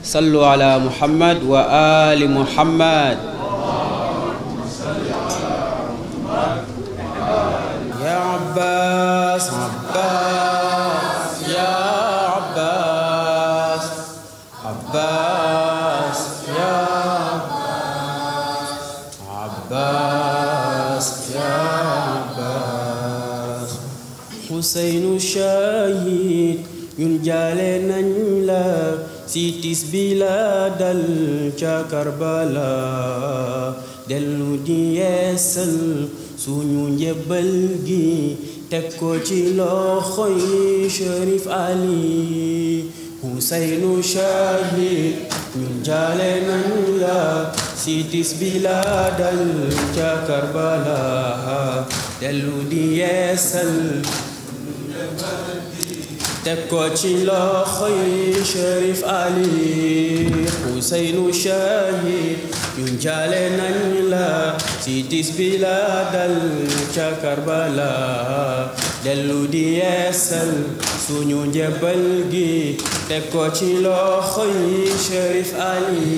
صلوا على محمد وآل محمد يا عباس عباس يا عباس عباس يا عباس يا عباس حسين الشهيد ñun jaale nañ la si tis bi la dal ca Karbala dellu di yeesal suñu njëbbal gi teg ko ci loxoy Cherif Ali Huseynu Shahid ñun jaale nañ la si tis bi la dal ca Karbala dellu di yeesal teg ko ci loxoy Cherif Ali Huseynu Shahid ñun jaale nañ la ci tis bi la dal ca Karbala dellu di yeesal suñu njëbbal gi teg ko ci loxoy Cherif Ali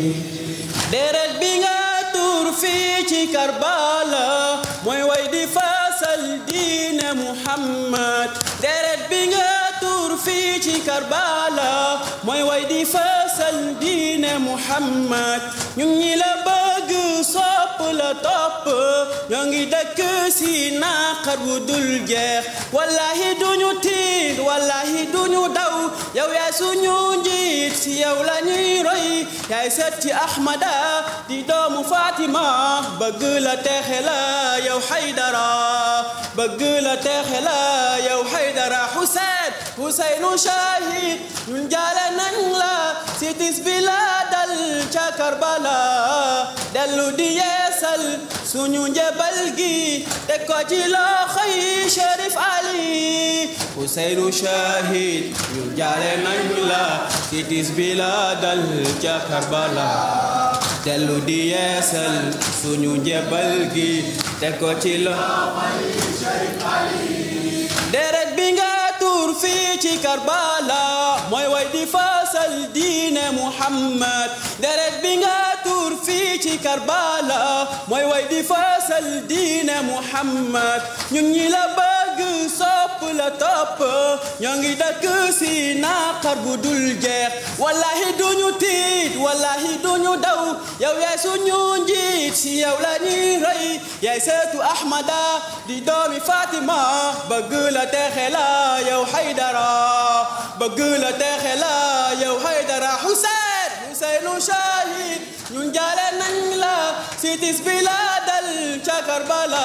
deret bi nga tuur fii ci Karbala mooy way di fasal diine Muhammad deret bi nga tuur fii ci Karbala mooy way di fasal diine Muhammad ñu ñi la bëgg sopp la topp ñoo ngi dëkk si naqar bu dul jeex wallahi duñu tiit wallahi duñu daw yow yaay suñu njiit si yow la ñuy roy yaay set ci Ahmada di doomu Fatima bëgg la texe la yow Haydara bëgg la texe la yow Haydara Huseyn Huseynu Shahid ñun jaale nañ la si tis bi la dal ca Karbala dellu di yeesal suñu njëbal gi teg ko ci loxoy Cherif Ali Huseynu Shahid ñun jaale nañ la si tis bi la dal ca Karbala dellu di yeesal suñu njëbal gi teg ko ci loxoy Cherif Ali deret bi nga tuur fii ci Karbala mooy way di fasal diine Muhammad deret bi nga tuur fii ci Karbala mooy way di fasal diine Muhammad ñun ñi la bëgg sopp la topp ñoo ngi dëkk si naqar bu dul jeex wallahi duñu tiit wallahi duñu daw yow yaay suñu njiit si yow la ñuy rey yaay seetu Ahmada di doomi Fatima bëgg la texe la yow Haydara bëgg la texe la yow Haydara Huseyn Huseynu Shahid ñun jaale nañ la si tis bi la dal ca Karbala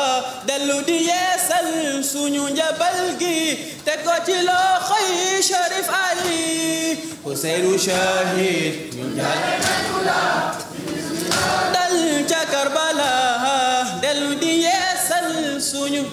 dellu di yeesal suñu njabal gi teg ko ci loxoy Cherif Ali Huseynu Shahid ñun jaale nañ la dal ca Karbala dellu di yeesal suñu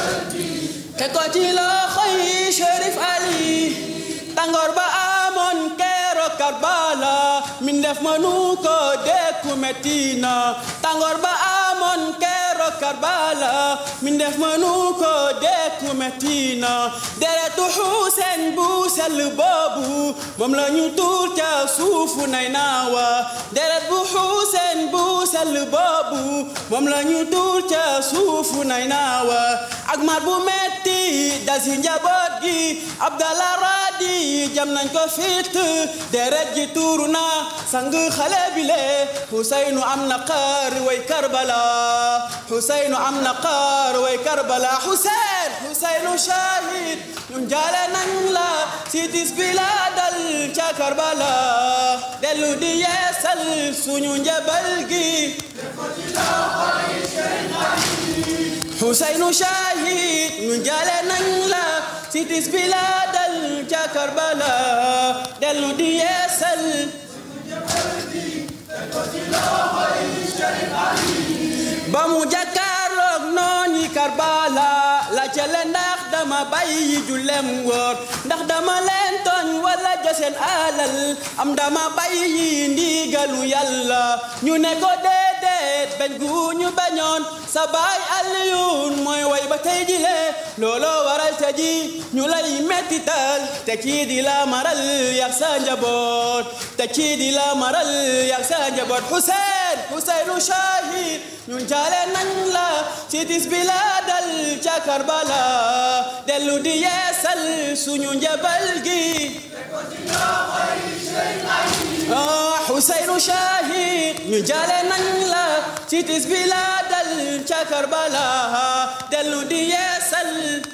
te ko ci loxoy Cherif Ali tàngoor ba amoon keroog Karbala min def mënu ko dékku metti na tàngoor ba amoon keroog Karbala min def mënu ko dékku metti na deretu Xuuseen bu sell boobu moom la ñu tuur ca suufu nay naawa deret bu Xuuseen bu sell boobu moom la ñu tuur ca suufu nay naawa ak mar bu metti dal si njaboot gi Abdallah Radi jam nañ ko fit deret ji tuuru na sang xale bi le Huseynu am na xaar way Karbala Huseynu am na xaar way Karbala Huseyn Huseynu shahid ñun jaale nañ la si tis bi la dal ca Karbala dellu di yeesal suñu njabal gi Huseynu shahid ñun jaale nañ la si tis bi la dal ca Karbala dellu di yeesal ba mu jàkkaarloog nooni Karbala la jële ndax dama bàyyi jullem ngoor ndax dama leen tooñ wala jëseen alal am dama bàyyi ndigalu yàlla ñu ne ko déedéet bañ gu ñu bañoon sa baay Aliyun mooy way ba tey jile looloo waral te ji ñu lay mettital te kii di la maral yak sa njaboot te kii di la maral yak sa njaboot Hussein Husseinu shahid ñun jaale nañ la ci tis bi la dal ca Karbala dellu di yeesal suñu njabal gi ah Husseinu shahid ñu jaale nañ la ci tis bi la dal ca Karbala dellu di yeesal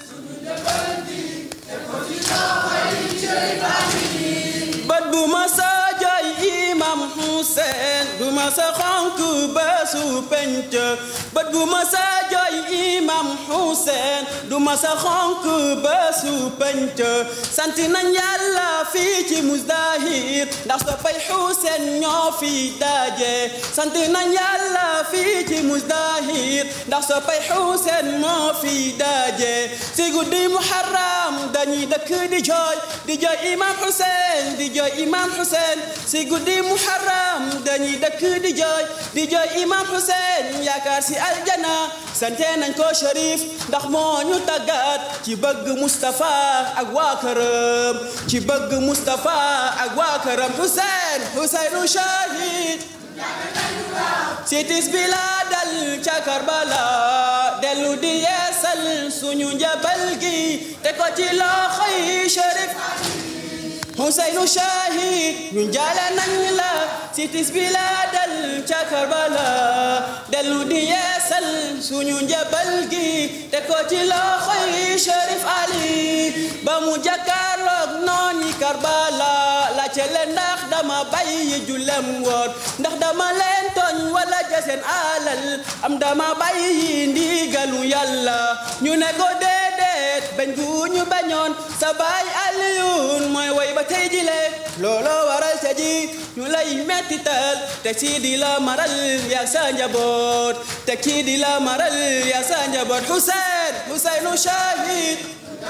bët bu ma sa jooy imam Hussein du ma sa xonk bésu penc bët bu ma sa jooy imam Hussein du ma sa xonk bésu penc sant nañ yàlla fii ci Muzdahir ndax soppay Hussein ñoo fi daje sant nañ yàlla fii ci Muzdahir ndax soppay Hussein moo fi daje si guddi Muharram dañuy dëkk di jooy di jooy imam Hussein di jooy imam Hussein si guddi Muharram dañuy dëkk di jooy di jooy imam Hussein yaakaar si aljana sante nañ ko Cherif ndax moo ñu tàggat ci bëgg Mustafa ak waa këram ci bëgg Mustafa ak waa këram Hussein Husseinu shahid sitis bi la dal ca Karbala dellu di yeesal suñu njabal gi te ko ci loxoy Cherif Husseinu shahid ñun jaale nañ la sitis bi la dal ca Karbala dellu di yeesal suñu njabal gi te ko ci loxoy Cherif Ali ba mu jàkkaarloog nooni Karbala la ca leen ndax dama bàyyi julem woon ndax dama leen tooñ wala jaseen alal am dama bàyyi ndigalu yàlla ñu ne ko déedéet bañ gu ñu bañoon sa baay Aliyun mooy way ba tey jile looloo waral te ji ñu lay mettital te kii di la maral yaa sa njaboot te kii di la maral yaa sa njaboot Hussein Husseinu shahid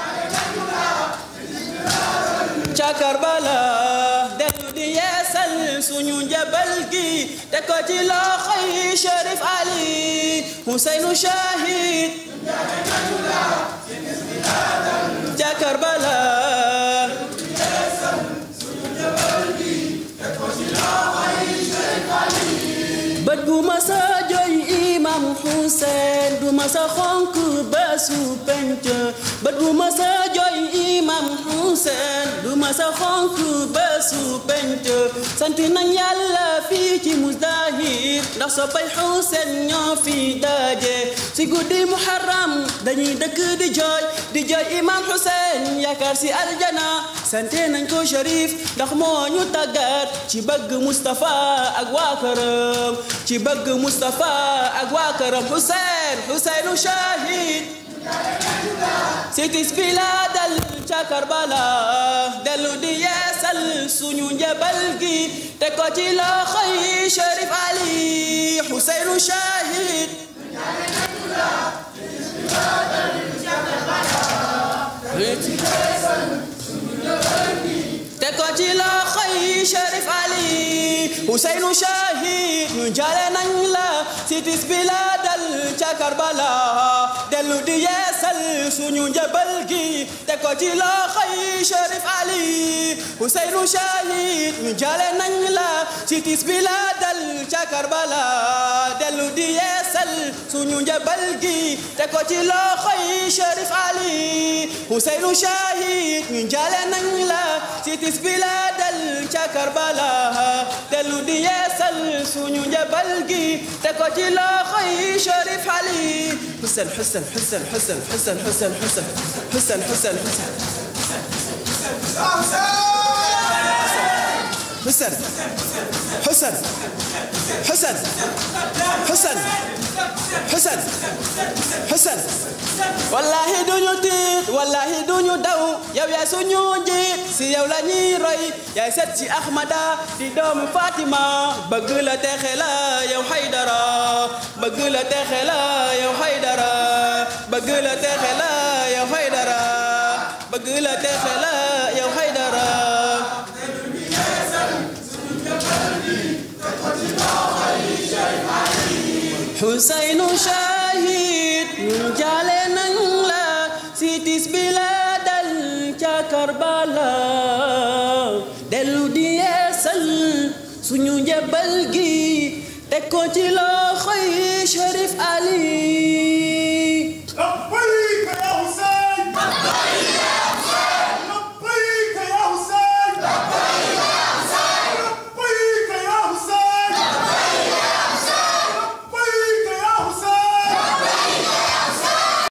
ca Karbala dellu di yeesal suñu njabal gi te ko ci loxoy Cherif Ali Husseinu shahid ca Karbala bët bu ma sa jooy imam Hussein du ma sa xonk bésu penc bët bu ma sa jooy imam Hussein du ma sa xonk bésu penc sant nañ yàlla fii ci Muzdahir ndax soppay Hussein ñoo fi daje si guddi Muharram dañuy dëkk di jooy di jooy imam Hussein yaakaar si aljana sante nañ ko Cherif ndax moo ñu tàggat ci bëgg Mustafa ak waa këram ci bëgg Mustafa ak waa këram Hussein Husseinu shahid sitis bi la dal ca Karbala dellu di yeesal suñu njabal gi te ko ci loxoy Cherif Ali Husseinu shahid te ko ci loxoy Cherif Ali Husseinu shahid ñu jaale nañ la sitis bi la dal ca Karbala dellu di yeesal suñu njabal gi te ko ci loxoy Cherif Ali Husseinu shahid ñu jaale nañ la sitis bi la dal ca Karbala dellu di yeesal suñu njabal gi te ko ci loxoy Cherif Ali Husseinu shahid ñu jaale nañ la sitis bi la dal ca Karbala dellu di yeesal suñu njabal gi te ko ci loxoy Cherif Ali Hussein Hussein Hussein Hussein Hussein Hussein Hussein Hussein Hussein Hussein Hussein Hussein Hussein Hussein Hussein Hussein wallahi duñu tiit wallahi duñu daw yow yaay suñu njiit si yow la ñuy roy yaay set ci Ahmada di doomu Fatima bëgg la texe la yow Haydara bëgg la texe la yow Haydara bëgg la texe la yow Haydara bëgg la texe la yow Haydara Husseinu shahid ñun jaale nañ la si tis bi la dal ca Karbala dellu di yeesal suñu njëbal gi teg ko ci loxoy Cherif